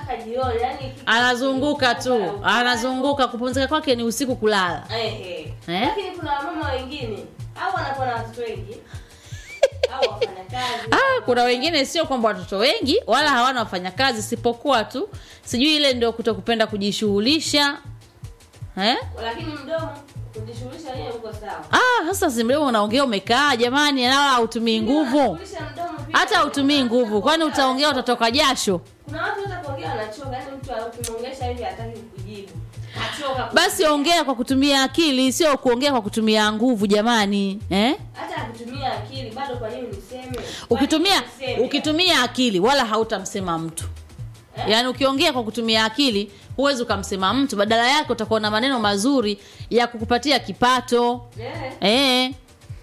mpaka jioni yani anazunguka tu anazunguka kupumzika kwake ni usiku kulala Ehe. Eh? lakini kuna wamama wengine au wanakuwa na watoto wengi au wafanya kazi ah, kuna wengine sio kwamba watoto wengi wala hawana wafanyakazi isipokuwa tu sijui ile ndio kutokupenda kujishughulisha eh? lakini mdomo kujishughulisha yeye uko sawa ah, sasa si mdomo unaongea umekaa jamani wala hautumii nguvu Kujishughulisha mdomo pia. hata hautumii nguvu kwani utaongea utatoka jasho kuna watu hata kuongea wanachoka yani mtu ukimwongesha hivi hataki kujibu achoka ku- basi ongea kwa kutumia akili sio kuongea kwa kutumia nguvu jamani eh? hata kutumia akili bado kwa nini niseme ukitumia Kwa nini niseme? ukitumia akili wala hautamsema mtu Eh? yaani ukiongea kwa kutumia akili huwezi ukamsema mtu badala yake utakuwa na maneno mazuri ya kukupatia kipato Eh, eh.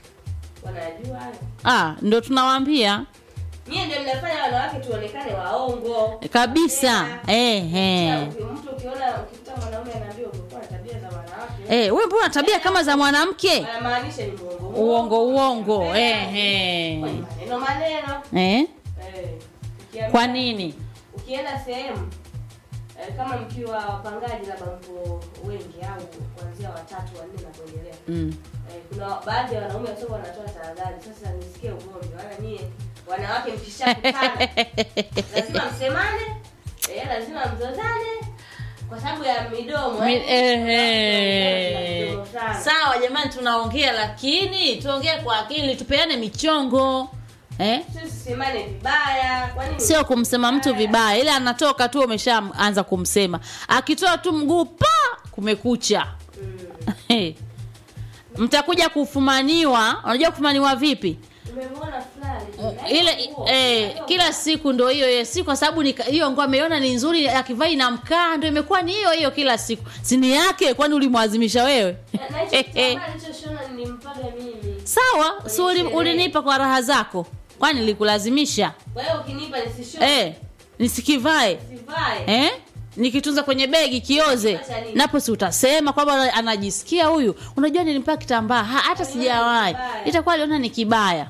wanajua hayo ah, ndo tunawaambia nyie ndio mnafanya wanawake tuonekane waongo kabisa eh, eh. Pia uki- mtu ukiona ukikuta mwanaume anaambiwa umekuwa na tabia za wanawake Eh, we mbona tabia kama za mwanamke anamaanisha ni muongo uongo uongo Eh, eh, eh. kwa maneno maneno Eh? Eh, ukiambia- kwa nini ukienda sehemu eh, kama mkiwa wapangaji labda mko wengi au kuanzia watatu wanne na kuendelea mm. eh, kuna baadhi ya wanaume wasio wanatoa tahadhari sasa nisikie ugomvi wala nyie wanawake mkishakutana lazima msemane eh, lazima mzozane kwa sababu ya midomo Mi- eh. eh, eh. Midomo sana. sawa jamani tunaongea lakini tuongee kwa akili tupeane michongo eh? Sisi tusemane vibaya kwa nini sio kumsema mtu vibaya ile anatoka tu umeshaanza kumsema akitoa tu mguu pa kumekucha Mm. mtakuja kufumaniwa unajua kufumaniwa vipi umemwona fulani ile eh, kila siku ndo hiyo hiyo si kwa sababu ni- hiyo nguo ameiona ni nzuri akivaa inamkaa ndo imekuwa ni hiyo hiyo kila siku sini yake kwani ulimwazimisha wewe na hicho kitambaa nilichoshona nilimpaga mimi sawa si uli, sherehe. ulinipa kwa raha zako kwani nilikulazimisha kwa hiyo ukinipa nisishone eh, nisikivae sivae eh? nikitunza kwenye begi kioze Acha nini? napo si utasema kwamba anajisikia huyu unajua nilimpa kitambaa Ha, hata sijawahi kibaya. itakuwa aliona ni kibaya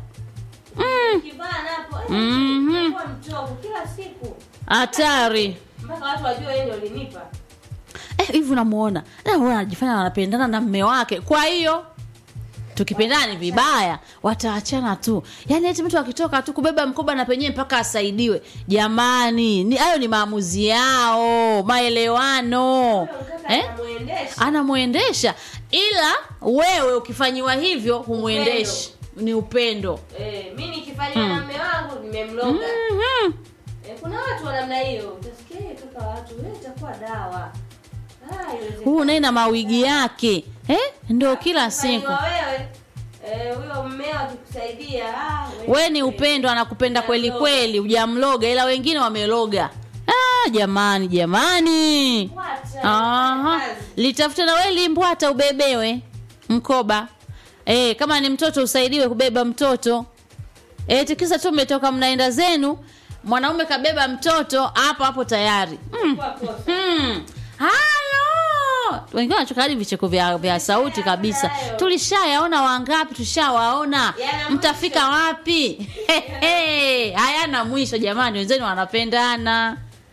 kivaa napo eh, Mhm. inakuwa mchovu kila siku hatari mpaka watu wajue wewe ndio ulinipa Eh, hivi unamuona Eh, huyu anajifanya wanapendana na mme wake kwa hiyo tukipendana ni vibaya wataachana tu yaani eti mtu akitoka tu kubeba mkoba na penyewe mpaka asaidiwe jamani ni hayo ni maamuzi yao maelewano Huyo mkaka eh? anamuendesha anamwendesha ila wewe ukifanyiwa hivyo humwendeshi ni upendo eh, mi nikifanywa na mme wangu nimemloga Mhm. eh, kuna watu wa namna hiyo utasikia "Eh, kaka watu wewe itakuwa dawa Ah, haiwezekani. huu naye na mawigi yake eh? ndo kila siku Ukifanywa wewe eh, huyo mmeo akikusaidia ah, wewe- we ni upendo anakupenda kweli kweli hujamloga ila wengine wameloga ah, jamani jamani Wacha, Aha. kazi. litafute na we limbwata ubebewe mkoba e, kama ni mtoto usaidiwe kubeba mtoto e, tikisa tu mmetoka mnaenda zenu mwanaume kabeba mtoto hapo hapo tayari mm. Kwa kosa. Hmm. halo wengine wanachoka hadi vicheko vya, vya sauti kabisa hayo. tulishayaona wangapi tushawaona Yana mtafika mwisho. wapi Hehe, hayana mwisho jamani wenzenu wanapendana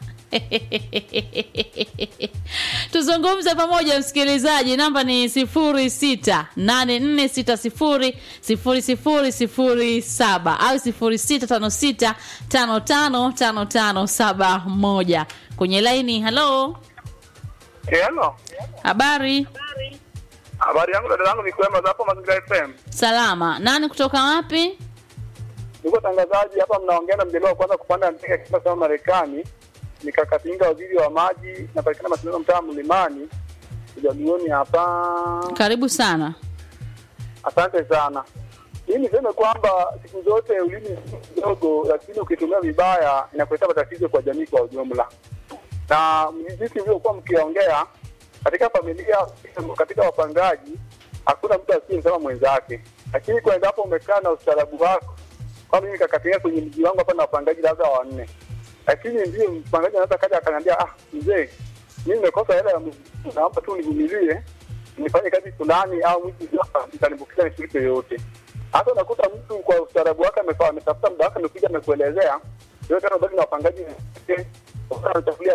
tuzungumze pamoja msikilizaji namba ni sifuri sita nane nne sita sifuri sifuri sifuri sifuri saba au sifuri sita tano sita tano tano tano tano saba moja kwenye laini halo Hello. habari Habari yangu dada yangu ni kwema za hapo Mazingira FM. salama nani kutoka wapi Niko tangazaji hapa mnaongea na mjelewa wa kwanza kupanda ndege katika kama Marekani. Nikakatinga waziri wa maji na patikana mashindano mtaa Mlimani. Ujamioni hapa. karibu sana Asante sana. Mimi niseme kwamba siku zote ulimi ni kidogo, lakini ukitumia vibaya inakuleta matatizo kwa jamii kwa ujumla. Na jinsi mlivyokuwa mkiongea katika familia, katika wapangaji, hakuna mtu asiyemsema mwenzake, lakini kwa endapo umekaa na ustaarabu wako, kwa mimi kakatia kwenye mji wangu hapa na wapangaji labda wanne, lakini ndio mpangaji anaweza kaja akaniambia, ah, mzee, mimi nimekosa hela ya mwezi, naomba tu nivumilie nifanye kazi fulani au mtu itanibukiza nishiriki yoyote. Hata unakuta mtu kwa ustaarabu wake amefa- ametafuta muda wake amekuja amekuelezea yote, anabaki na wapangaji wenzake, wanachafulia